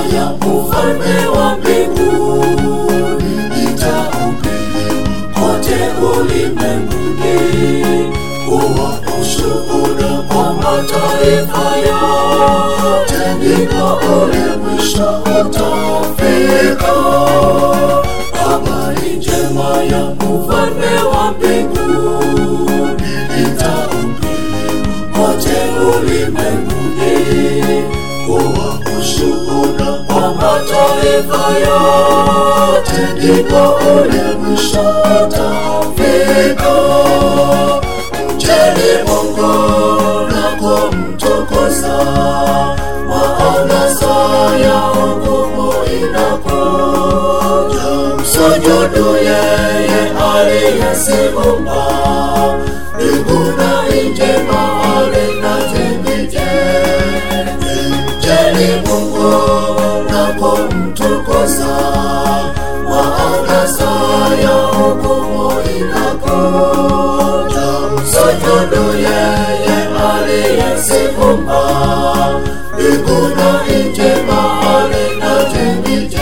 ya ufalme wa mbinguni itahubiriwa kote ulimwenguni kuwa ushuhuda kwa mataifa yote, ndipo ule mwisho utafika. Habari njema ya ufalme wa mbinguni itahubiriwa kote ulimwenguni kuwa ushuhuda kwa mataifa yote, ndipo ule mwisho utafika. Mcheni Mungu na kumtukuza, maana saa ya hukumu inakuja. Msujudu yeye aliyeziumba mbingu na nchi, bahari na chemchemi. Mcheni Mungu na kumtukuza, maana saa ya hukumu inakuja. Msujudu yeye aliyeziumba mbingu na nchi, bahari na chemchemi.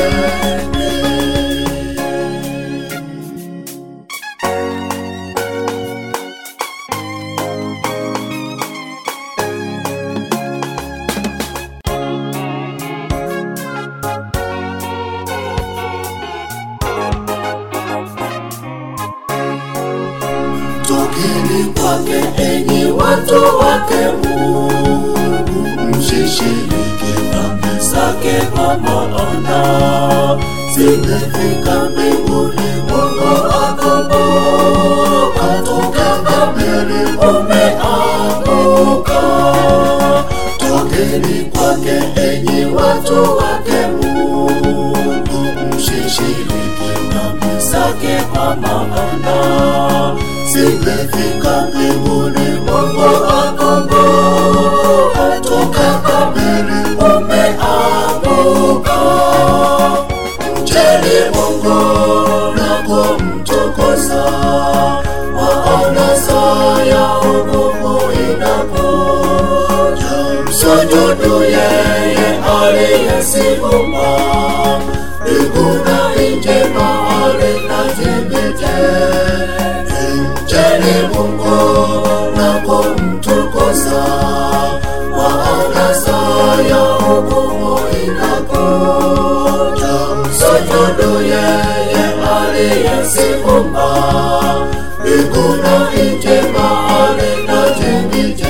Tokeni kwake enyi watu wake Mungu, msishiriki dhambi zake, kwa maana zimefika mbinguni. Mungu akumbuka, toka Babeli umeanguka. Tokeni kwake enyi watu wake Mungu, msishiriki dhambi zake, kwa maana zimefika mbinguni. Mungu akumbuka, toka Babeli umeanguka. Mcheni Mungu na kumtukuza, maana saa ya hukumu inakuja. Msujudu yeye aliyeziumba mbingu na nchi, bahari na chemchemi. Mcheni Mungu na kumtukuza, maana saa ya hukumu inakuja. Msujudu yeye aliyeziumba mbingu na nchi, bahari na chemchemi.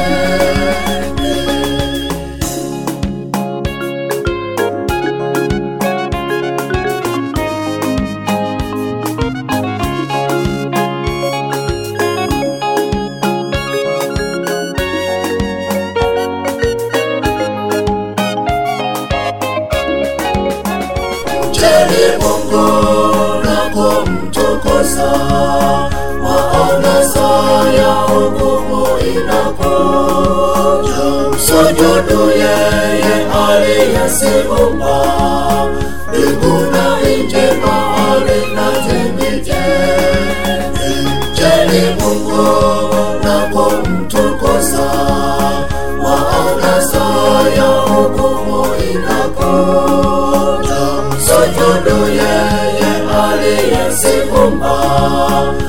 Mcheni Mungu na kumtukuza, maana saa ya hukumu inakuja. Msujudu yeye aliyeziumba mbingu na nchi, bahari na chemchemi. Mcheni Mungu na kumtukuza, maana saa ya hukumu inakuja. Msujudu yeye aliyeziumba